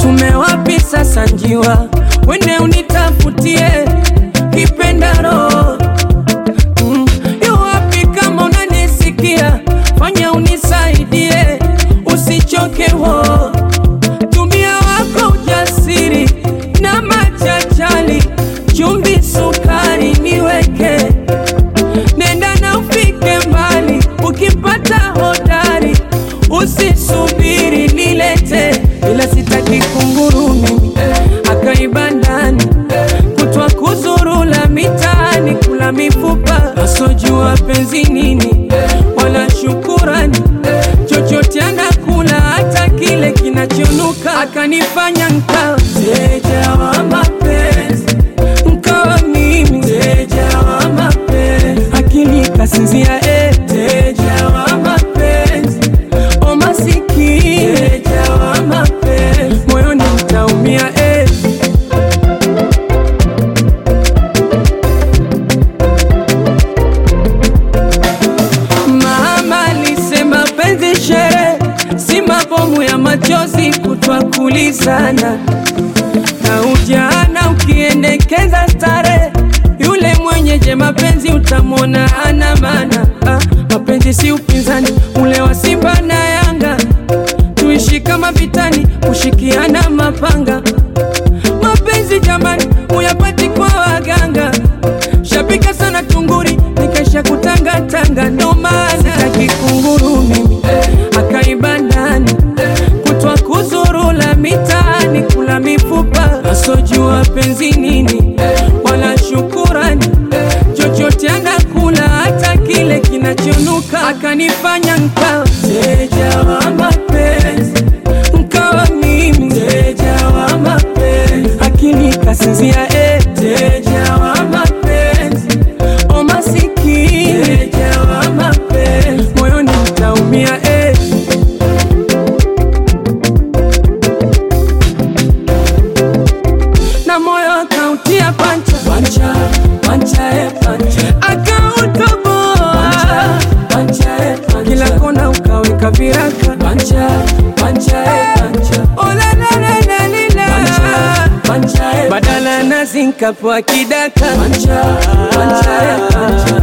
tume wapi sasa njiwa, wende unitafutie kipenda roho mm. Yu wapi kama unanisikia, fanya unisaidie, usichoke wo tumia wako ujasiri na machachali, chumvi, sukari niweke, nenda na ufike mbali, ukipata hodari usisubiri nilete, ila sitaki kunguru mimi akaiba ndani kutwa kuzurula mitaani kula mifupa asojua penzi nini wala shukurani chochote anakula hata kile kinachonuka akanifanya nkawa mteja wa mapenzi nkawa mimi mteja wa mapenzi akili kasinzia eh. mteja wa mapenzi o masikini mteja wa mapenzi moyoni mtaumia eh. Mama alisema penzi shere, si mabomu ya machozi kutwa kulizana na ujana ukiendekeza stare, yule mwenye je mapenzi utamwona ana maana. Ah, mapenzi si upinzani ule wa Simba na Yanga, tuishi kama vitani, kushikiana mapanga. Mapenzi jamani, uyapati kwa waganga, shapika sana tunguri, nikaisha kutangatanga, ndo maana sitaki kunguru mimi akaiba ndani kutwa kuzurula mitaani kula mifupa asojua penzi nini wala shukurani chochote anakula hata kile kinachonuka akanifanya nkawa mteja wa mapenzi nkawa mimi mteja wa mapenzi akili kasinzia eh. mteja wa mapenzi o masikini mteja wa mapenzi moyoni mtaumia eh. na moyo akautia pancha pancha pancha e pancha akautoboa pancha e pancha kila kona ukaweka viraka pancha pancha e pancha ola la la la lila pancha e badala nazi nkapewa kidaka pancha pancha e pancha